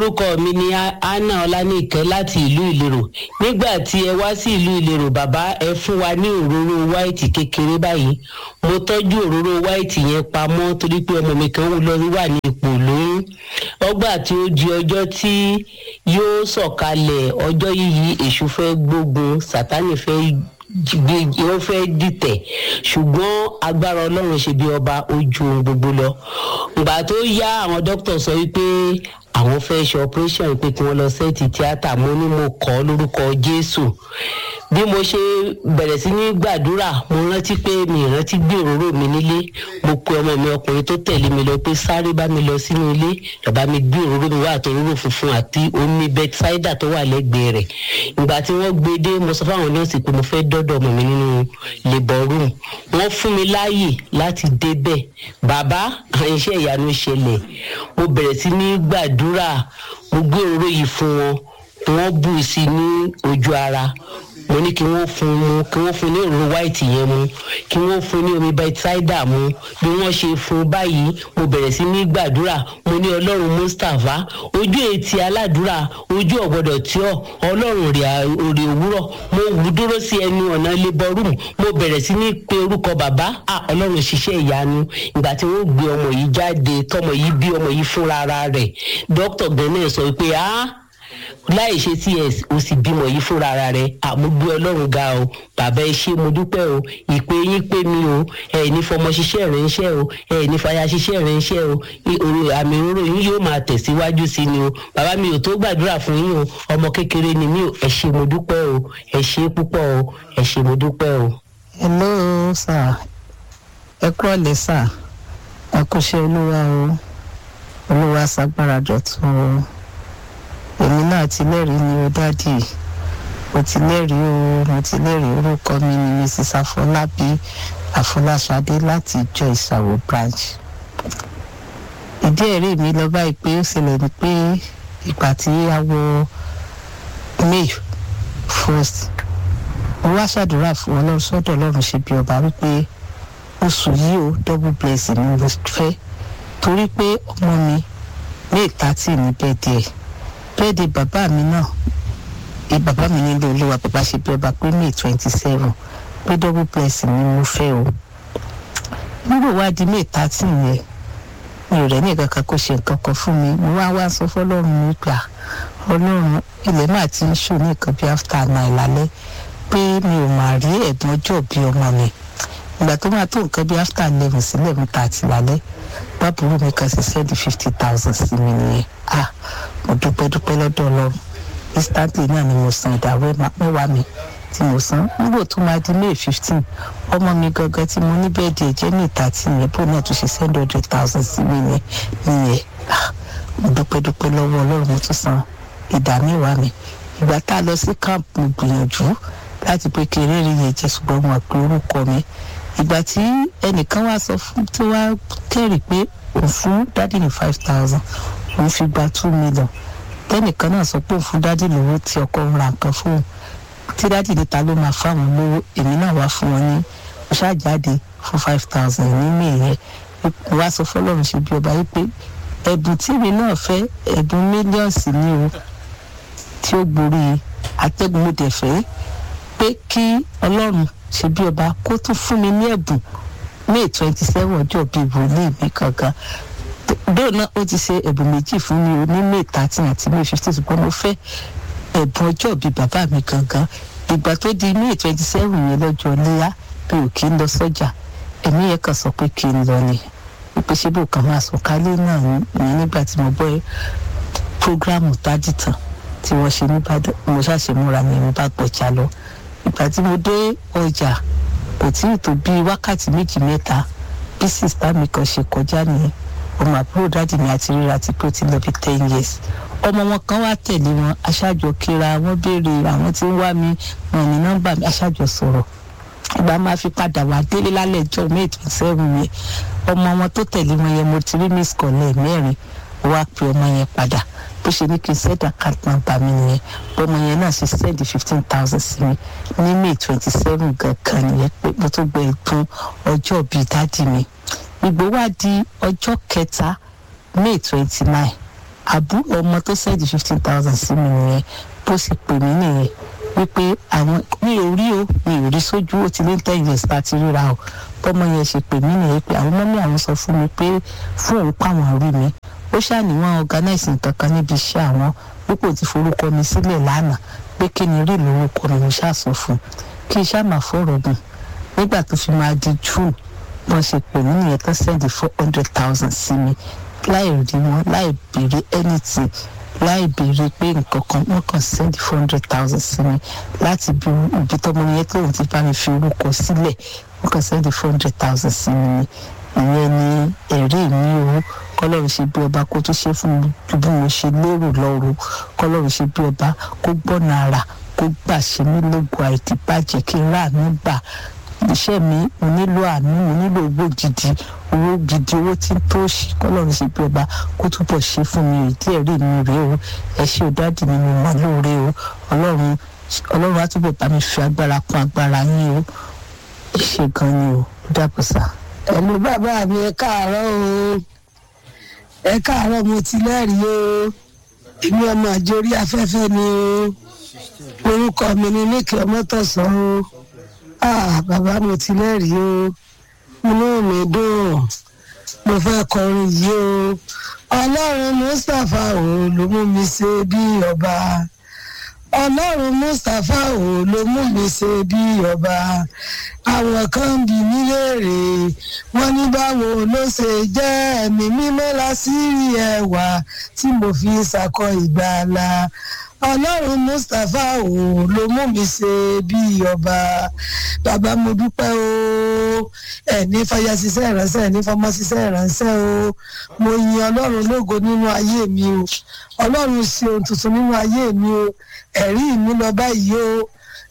orúkọ mi ni anna ọlánìkẹ́ láti ìlú ìlérò nígbà tí ẹ wá sí ìlú ìlérò bàbá ẹ fún wa ní òróró wáìtì kékeré báyìí mo tọ́jú òróró wáìtì yẹn pamọ́ torí pé ọmọ mi kan lọ wà ní ipò lóyún ọgbà tí ó di ọjọ́ tí yóò sọ̀kalẹ̀ ọjọ́ yìí èṣù fẹ́ gbógun sátánì fẹ́ gbé ó fẹ́ dìtẹ̀ ṣùgbọ́n agbára ọlọ́run ṣe bí ọba ojú ohun gbogbo lọ ìgbà tó yá àwọn dókítà sọ wípé àwọn fẹ́ ṣe operation pé kí wọ́n lọ sẹ́ẹ̀tì tíátà mo ní mo kọ́ lórúkọ jésù bí mo ṣe bẹ̀rẹ̀ sí ní gbàdúrà mo rántí pé mi rántí gbé òróró mi nílé mo pe ọmọ mi ọkùnrin tó tẹ̀lé mi lọ pé sáré bá mi lọ sínú ilé lọ́ba mi gbé òróró mi wá àti òróró funfun àti omi bẹ́tísáídà tó wà lẹ́gbẹ̀ẹ́ rẹ̀ ìgbà tí wọ́n gbé dé mo sọ fáwọn nọ́ọ̀sì pé mo fẹ́ dọ́dọ̀ ọmọ mi nínú labour room wọ́n fún mi láàyè láti débẹ̀ bàbá àwọn iṣẹ́ ìyanu ṣẹlẹ̀ mo bẹ̀rẹ̀ sí ní gbàdúrà mo gbé òróró yìí fún wọn wọ́n bù sí ní ojú ara mo ní kí wọ́n fún mu kí wọ́n fún ní òróró white yẹn mu kí wọ́n fún ní omi bẹ́tísáídà mu bí wọ́n ṣe fún báyìí mo bẹ̀rẹ̀ sí ní gbàdúrà mo ní ọlọ́run mustapha ojú etí aládùúrà ojú ọ̀gbọ́dọ̀ tí ọ ọlọ́run rè òwúrọ̀ mo wù dúró sí ẹnu ọ̀nà labour room mo bẹ̀rẹ̀ sí ní pe orúkọ bàbá à ọlọ́run ṣiṣẹ́ ìyanu ìgbà tí wọ́n gbé ọmọ yìí jáde tọmọ yìí bí ọmọ yìí fúnra rẹ̀ dókítà gẹ́nẹ́ sọ pé ah láì ṣe ts o sì bímọ yìí fúnra ara rẹ àmúgbé ọlọ́run ga o bàbá ẹ ṣé mo dúpẹ́ o ìpè yín pé mi o ẹ ní fọmọ ṣiṣẹ́ rẹ̀ ń ṣẹ́ o ẹ ní fàyà ṣiṣẹ́ rẹ̀ ń ṣẹ́ o àmì òróró yín yóò máa tẹ̀síwájú sí ni o bàbá mi ò tó gbàdúrà fún yín o ọmọ kékeré ni mí o ẹ ṣé mo dúpẹ́ o ẹ ṣé púpọ̀ o ẹ ṣé mo dúpẹ́ o. hello sir ẹ kúrọ̀lẹ́ sir ẹ kú ṣe olúwa o olúwa ṣàgbára dọ̀tún o èmi náà ti lẹ́rìí ni o dádì mo ti lẹ́rìí o mo ti lẹ́rìí orúkọ mi ni mrs afọlábí afọláṣadé láti ìjọ ìsàwọ̀ branch ìdí ẹ̀rí mi lọ báyìí pé ó ṣẹlẹ̀ ni pé ìgbà tí a wọ may first mo wá ṣàdúrà fún ọlọ́run sọ́dọ̀ ọlọ́run ṣe bí ọba wípé oṣù yìí o double blessing ni mo fẹ́ torí pé ọmọ mi may thirty ní bẹ́ẹ̀ díẹ̀ bẹ́ẹ̀dẹ̀ bàbá mi náà ẹ bàbá mi nílò olúwa bàbá ṣe bí ọba pé may twenty seven pé double blessing ni mo fẹ́ o nígbà wá di may thirteen yẹn mi ò rẹ̀ ní kankan kó ṣe nǹkan kan fún mi mo wá wá sọ fọlọ́run mi gbà ọlọ́run ilẹ̀ máa ti ń ṣò ní nǹkan bí after nine lálẹ́ pé mi ò máa rí ẹ̀bùn ọjọ́ bí ọmọ mi ìgbà tó máa tó nǹkan bí after eleven sí eleven thirty lálẹ́ bábùrú mi kan ṣe sẹ́ẹ̀dì fifty thousand sí mi nìyẹn ah mo dúpẹ́ dúpẹ́ lọ́dọ̀ ọlọ́run instantly náà ni mo san ìdá mẹ́wàá mi tí mo san nígbà tó máa di may fifteen ọmọ mi gangan tí mo ní bẹ́ẹ̀dì ẹ̀jẹ̀ ní ìta tí yẹn bó náà tún ṣe send hundred thousand sí mi yẹn nìyẹn ah mo dúpẹ́ dúpẹ́ lọ́wọ́ ọlọ́run mo tún san ìdá mẹ́wàá mi ìgbà tá a lọ sí camp mo gbìyànjú láti pé kí eré yẹn jẹ́ ṣùgbọ́n mo àpè orúkọ mi ìgbà tí ẹnìkan wá sọ fún tí wàá kẹ́rì pé òun fún dádì ní five thousand òun fi gba two million tẹ́nìkan náà sọ pé òun fún dádì lówó tí ọkọ ń ra nǹkan fóun tí dádì níta ló máa fáwọn lówó èmi náà wá fún wọn ní mo ṣáàjáde fún five thousand nínú ìyẹn mo wá sọ fọlọ́run ṣe bí ọba yìí pé ẹ̀bùn tí èmi náà fẹ́ ẹ̀bùn mílíọ̀nsì ni o tí ó gborí atẹ́gùn mo dẹ̀ fẹ́ pé kí ọlọ́run ṣe bí ọba kó tún fún mi ní ẹ̀bùn may twenty seven ọjọ́ bíi wòlíì mi kankan bẹ́ẹ̀ náà ó ti ṣe ẹ̀bùn méjì fún mi o ní may thirteen àti may fifteen ṣùgbọ́n mo fẹ́ ẹ̀bùn ọjọ́ bíi bàbá mi gangan ìgbà tó di may twenty seven yẹn lọ́jọ́ léyà pé ò kí ń lọ sọ́jà ẹ̀mí yẹn kàn sọ pé kí n lọ ni wípé ṣé bò kàn máa sọ kálé náà ní nígbà tí mo gbọ́ prógráàmù tájìtàn tí wọ́n ṣe níbàdàn mo ṣàṣe múra mi mo bá gbọ̀jà lọ ìgbà tí mo dé ọjà kò tí ì tó bíi wákàtí méjì mẹ́ta bí sista mi kan ṣe kọjá nìyẹn ọmọ àbúrò dáàdì mi àti ríra ti pé ó ti lọ bí ten years ọmọ wọn kan wá tẹ̀lé wọn aṣáájọ kíra wọn béèrè àwọn tí ń wá mi wọn ní nọ́mbà mi aṣáájọ sọ̀rọ̀ ìgbà máa fi padà wá délé lálẹ́ ẹjọ́ may twenty seven yẹn ọmọ wọn tó tẹ̀lé wọn yẹn mo ti rí miss kọ́lẹ̀ mẹ́rin wá pe ọmọ yẹn padà bó ṣe ní kí n send account number mi nìyẹn ọmọ yẹn náà ṣe send fifteen thousand sí mi ní may twenty seven gangan nìyẹn pé mo tó gbẹ ìpín ọjọ́ bíi dádì mi ìgbó wá di ọjọ́ kẹta may twenty nine àbúrò ọmọ tó sẹ́ẹ̀dì fifteen thousand sí mi nìyẹn bó sì pè mí nìyẹn wípé àwọn mi ò rí o mi ò rí sójú ó ti lé ten years láti ríra o bọ́mọ yẹn ṣe pè mí nìyẹn pé àwọn mọ́mí àwọn sọ fún mi pé fún òun pàwọn rí mi ó ṣàníwọ̀n organize nǹkan kan níbi iṣẹ́ àwọn púpọ̀ ti forúkọ mi sílẹ̀ lánàá pé kí ni rí lórúkọ mi mo ṣàṣọ fún kí iṣẹ́ àmà fọ̀rọ̀ gùn nígbà tó fi máa di june wọ́n ṣe pè mí nìyẹn tó sẹ́ndì four hundred thousand sí mi láì rí wọn láì béèrè anything láì béèrè pé nǹkan kan wọ́n kàn sẹ́ndì four hundred thousand sí mi láti bí ibi tọ́mọ yẹn tóun ti bá mi fi orúkọ sílẹ̀ wọ́n kàn sẹ́ndì four hundred thousand sí mi ni ìyẹn ni ẹ̀rí mi o kọ́lọ́run ṣe bí ọba kó tó ṣe fún mi ju bí mo ṣe lérò lọ́rùn kọ́lọ́run ṣe bí ọba kó gbọ́nà ara kó gbà ṣe mí lógo àìdíbàjẹ́ kí n rà mí gbà iṣẹ́ mi mo nílò àánú mo nílò owó gidi owó gidi owó tí tó ṣe kọ́lọ́run ṣe bí ọba kó túbọ̀ ṣe fún mi ìdí ẹ̀rí mi rèé o ẹ ṣe ò dáàdì mi mo mọ̀ lóore o ọlọ́run ọlọ́run á túbọ̀ bá mi fi agbára kún agbára yín o ẹ ṣe gan ni o dàpọ̀ sá. ẹ̀lú bàbá mi ẹ káàárọ̀ o ẹ káàárọ̀ mo ti lẹ́rìí o èmi ọmọ àjòrí afẹ́fẹ́ ni o orúkọ mi ni níkì ọmọtọ̀sán o ah bàbá mo ti lẹ́rìí o inú mi dùn mo fẹ́ kọrin yìí o ọlọ́run mustapha o ló mú mi ṣe bí ọba ọlọ́run mustapha o ló mú mi ṣe bí ọba àwọn kan bí mi léèrè wọ́n ní báwo ló ṣe jẹ́ ẹ̀mí mímọ́ lásìrí ẹwà tí mo fi ṣàkọ ìgbàlà ọlọ́run mustapha o ló mú mi ṣe bí ọba bàbá mo dúpẹ́ o ẹ̀ní fàyà ṣiṣẹ́ ìránṣẹ́ ẹ̀ní fọmọ ṣiṣẹ́ ìránṣẹ́ o mo yin ọlọ́run lógo nínú ayé mi o ọlọ́run ṣe ohun tuntun nínú ayé mi o ẹ̀rí mi lọ báyìí o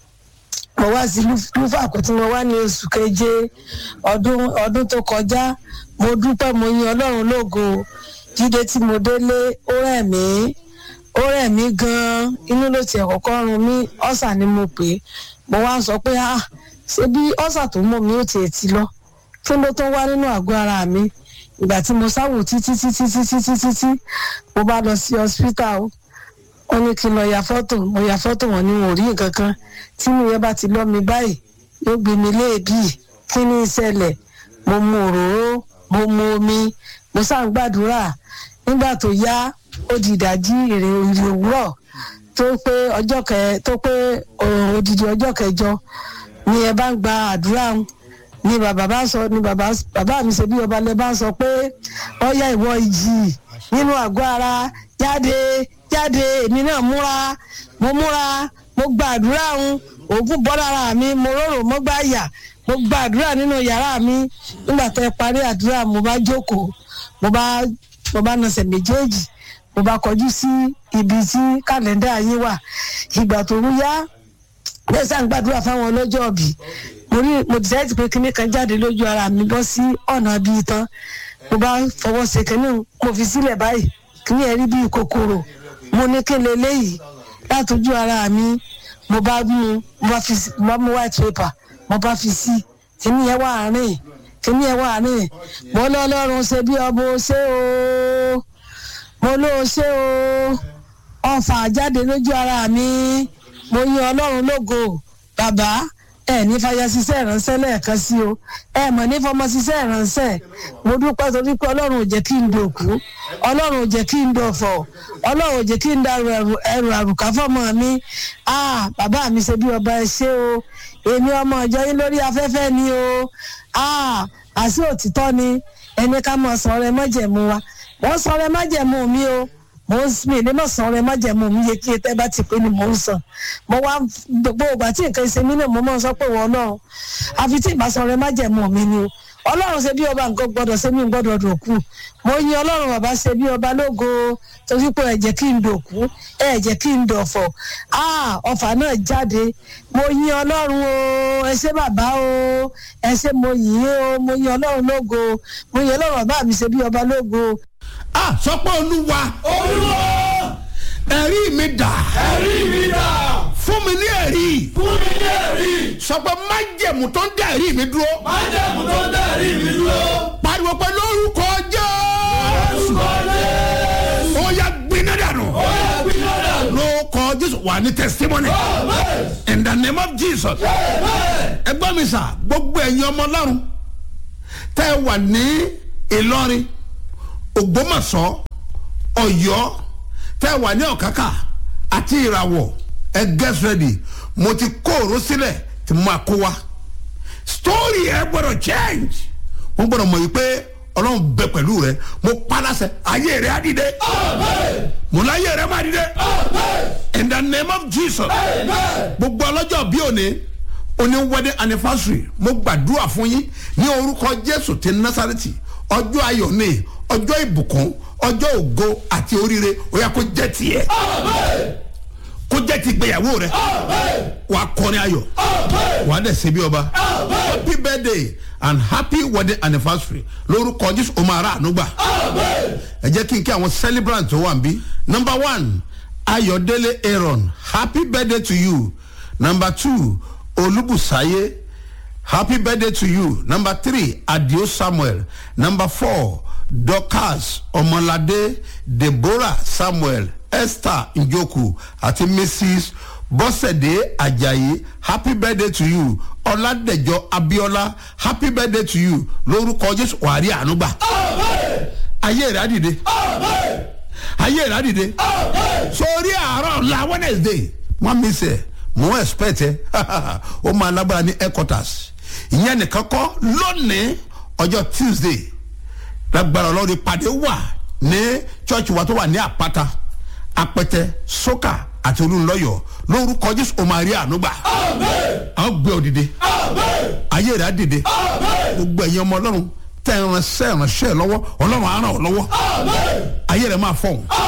mo wá sí lúfà kó tí mo wá ní oṣù keje ọdún ọdún tó kọjá mo dúpẹ́ mo yin ọlọ́run lógo jíde tí mo délé ó rẹ̀ mí ó rẹ̀ mí gan-an inú ló tiẹ̀ kọ́kọ́ run mí ọ̀sà ni mo pè é mo wá ń sọ pé ah ṣé bí ọ̀sà tó mọ̀ mí ó tiẹ̀ ti lọ kí ló tó wá nínú àgọ́ ara mi ìgbà tí mo sáwò títí títí títí títí tí mo bá lọ sí hospital o wọ́n ní kí n lọ ya fọ́tò mo ya fọ́tò wọn ni wọn ò rí nǹkan kan tí mi yẹn bá ti lọ́ mi báyìí yóò gbé mi léèbì kí ní ìṣẹ̀lẹ̀ mo mu òróró mo mu omi mo sá ń gbàdúrà nígbà tó yá ó di ìdájí èrè ìrè òwúrọ̀ tó pé ọjọ́ kẹ tó pé odidi ọjọ́ kẹjọ ni ẹ bá ń gba àdúrà ni bàbá bá sọ ni bàbá bàbá mi ṣe bí ọba lẹ bá sọ pé ọyá ìwọ ìjì nínú àgọ́ ara jáde jáde èmi náà múra mo múra mo gba àdúrà ń òògùn bọ́ lára mi mo rọrùn mo gbá yà mo gba àdúrà nínú yàrá mi nígbà tẹ parí àdúrà mo bá jókòó mo bá mo bá nasẹ̀ méjèèjì mo bá kọjú sí ibi tí kàlẹ́ndà yín wà ìgbà tó ń yá bẹ́ẹ̀ sá ń gbàdúrà fáwọn ọlọ́jọ́ ọ̀bì mo rí mo dìsáìtì pé kinní kan jáde lójú ara mi bọ́ sí ọ̀nà bíi tán mo bá fọwọ́ ṣe kinní mo fi sílẹ̀ báyìí kinní ẹ̀ rí bíi kòkòrò mo ní kí n lè léyìí látọjú ara mi mo bá mú mo bá fi mo bá mú white paper mo bá fi sí kinní yẹn wà rìn kinní yẹn wà rìn mo lọ́lọ́run ṣe bí ọmọ ṣe o mo ló ṣe o ọfà jáde lójú ara mi mo yin ọlọ́run lógo bàbá ẹ ní fàyà ṣiṣẹ́ ìránṣẹ́ lẹ́ẹ̀kan sí o ẹ mọ̀ ní fọmọ ṣiṣẹ́ ìránṣẹ́ mo dúpẹ́ torí pé ọlọ́run ò jẹ́ kí n dòkú ọlọ́run ò jẹ́ kí n dọ̀fọ̀ ọlọ́run ò jẹ́ kí n darú ẹrù àrùkà fọmọ mi ah bàbá mi ṣe bí ọba ẹ ṣe o èmi ọmọ ìjọ yín lórí afẹ́fẹ́ ni o ah àṣì òtítọ́ ni ẹni ká mọ̀ sọ̀rọ̀ ẹ mọ̀jẹ̀mú wa wọ́n sọ̀rọ̀ ẹ mọ̀jẹ̀mú mi o mo ń mi ní mọ̀ sọ̀rọ̀ ẹ mọ̀jẹ̀mú mi yẹ kí ẹ bá ti pé ni mo ń sàn mo wá gbogbo ìgbà tí nǹkan ṣe mí náà mo máa ń sọ pé wọ́n náà àfi tí ìbá sọ̀rọ̀ ẹ mọ̀jẹ̀mú mi ni o ọlọ́run ṣe bí ọba nǹkan gbọ́dọ̀ ṣe mí gbọ́dọ̀ dòkú mo yin ọlọ́run bàbá ṣe bí ọba lógo torí pé ẹ jẹ́ kí n dòkú ẹ jẹ́ kí n dọ̀fọ̀ ọfà náà jáde mo yin ọlọ́run o ẹ ṣé bàbá o ẹ ṣé mo yìn o mo yin ọlọ́run lógo mo yin ọlọ́run bàbá mi ṣe bí ọba lógo. a sọ pé olúwa olúwa ẹ̀rí mi dà ẹ̀rí mi dà fún mi ní ẹ̀rí fún mi ní ẹ̀rí sọ pé májẹ̀mú tó ń dá ẹ̀rí mi dúró májẹ̀mú tó dá ẹ̀rí mi dúró pariwo pé lórúkọ jẹ́ orúkọ jésù ó yá gbé jésù wà ní testimony in the name of jesus ẹgbọ́n mi sà gbogbo ẹ̀yin ọmọ ọlọ́run tẹ́ ẹ wà ní ìlọrin ògbómọ̀ṣọ́ ọ̀yọ́ tẹ́ ẹ wà ní ọ̀kákà àti ìràwọ̀ ẹ get ready mo ti kó òró sílẹ̀ tí mo máa kó wa story ẹ gbọ́dọ̀ change wọ́n gbọ́dọ̀ mọ̀ yìí pé ọlọ́run bẹ pẹ̀lú rẹ mo palasẹ ayé rẹ á dìde mo láyé rẹ má dìde in the name of jesus gbogbo ọlọ́jọ́ bí òní oní wedding anniversary mo gbàdúrà fún yín ní orúkọ jésù ti nasareti ọjọ́ ayọ̀ ní ọjọ́ ìbùkún ọjọ́ ògo àti oríire ó yà kó jẹ́ tiẹ̀ kó jẹ́ ti gbéyàwó rẹ wàá kọrin ayọ̀ wàá dẹ̀ ṣe bí ọba happy birthday and happy wedding anniversary lórúkọ jésù o máa rà ànúgbà ẹ jẹ́ kí n kí àwọn celebrant tó wà níbí number one ayọ̀délé aaron happy birthday to you number two olúbùsáyé happy birthday to you number three adio samuel number four dorcas ọmọládé deborah samuel esther njoku àti mrs bọ́sẹ̀dé ajayi happy birthday to you ọ̀làdẹ̀jọ abiola happy birthday to you lórúkọ jésù wàrí ànúgbà ayé rẹ̀ á dìde ayé rẹ̀ á dìde sórí àárọ̀ la wednesday wọ́n mi sẹ̀ mo ń expect ẹ ó máa lágbára ní headquarters ìyẹn nìkan kọ́ lónìí ọjọ́ tuesday lágbára ọlọ́run ìpàdé wà ní church wa tó wà ní àpáta apẹtẹ sókà àti olùlọyọ lórúkọ jésù o máa rí ànúgbà a ó gbé òdìdé ayé rẹ̀ á dìde gbogbo ẹ̀yin ọmọ ọlọ́run tẹ̀ ẹ̀ránṣẹ́ ẹ̀ránṣẹ́ lọ́wọ́ ọlọ́run á ràn ọ́ lọ́wọ́ ayé rẹ̀ máa fọ̀hún